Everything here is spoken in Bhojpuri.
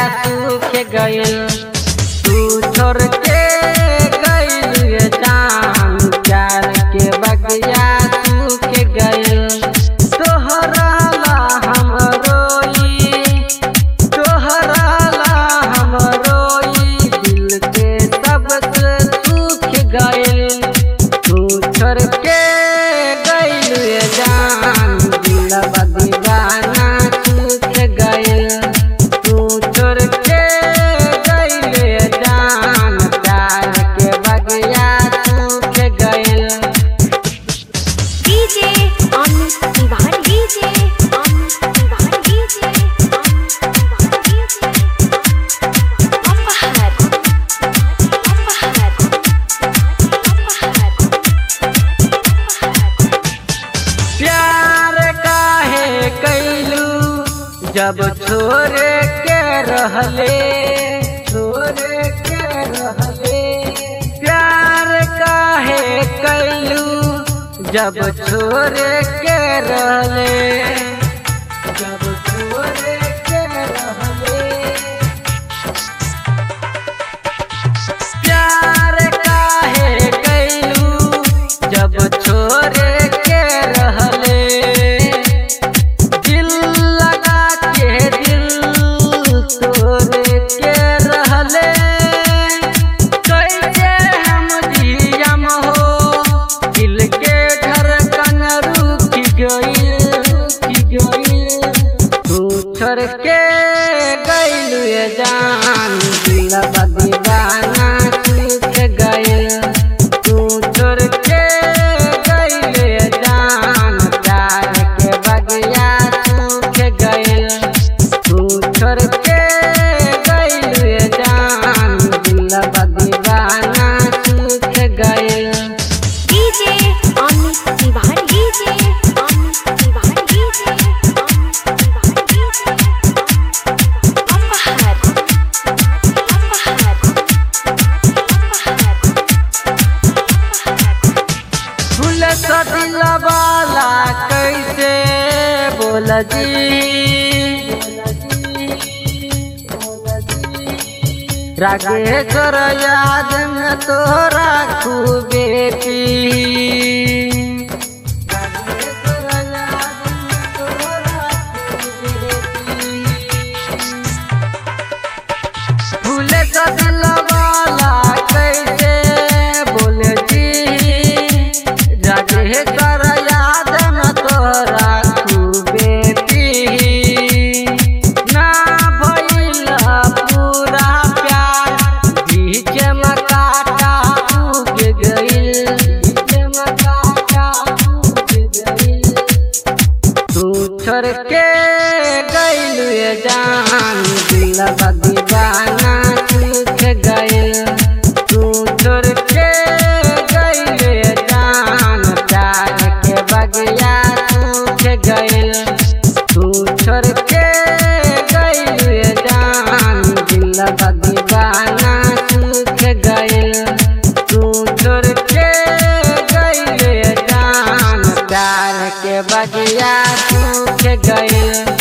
सूख गइल तू छोड़ के गइल ये जान प्यार के बगिया सूख गइल तोहरा ला हम रोई तोहरा ला हम रोई दिल के सबसे सूख गइल तू छोड़ के गइल ये जान दिलवा दीवाना सूख गइल तू छोड़ के गइल ये जान प्यार के बगिया सूख गइल DJ Amit Tiwari DJ Amit Tiwari DJ Amit Tiwari DJ Apahar Apahar Apahar प्यार काहे कैलू जब छोड़ के रहले छोड़ के रहले प्यार काहे कैलू जब छोड़ के रहले जब छोड़ के रहले प्यार काहे कैलू जब छोड़ के रहले दिल लगा के दिल तोड़ के रहले कैसे हम जियम हो दिल के धड़कन रुक गई रुक गई तू छोड़ के गइल ये जान दिलवा दीवाना सूख गइल तू छोड़ के गइल ये जान प्यार के बगिया सूख गइल तू छोड़ के गइल ये जान दिलवा दीवाना सूख गइल DJ Amit Tiwari DJ Amit Tiwari DJ Amit Tiwari DJ Apahar Apahar Apahar फूल सदिला वाला कैसे बोल जी रागेश्वर याद में तोरा खूबे पी फूले का दिल वाला कैसे बोले जी जागे कर याद में तोरा खूबे पी ना भइल पूरा प्यार बीच में काटा उग गइल बीच में काटा उग गइल तू छोड़ के गइल ये जान दिलवा दीवाना सूख गइल तू छोड़ के गइल ये जान प्यार के बगिया सूख गइल तू छोड़ के गइल ये जान दिलवा दीवाना सूख गइल तू छोड़ के गइल ये जान प्यार के बगिया सूख गइल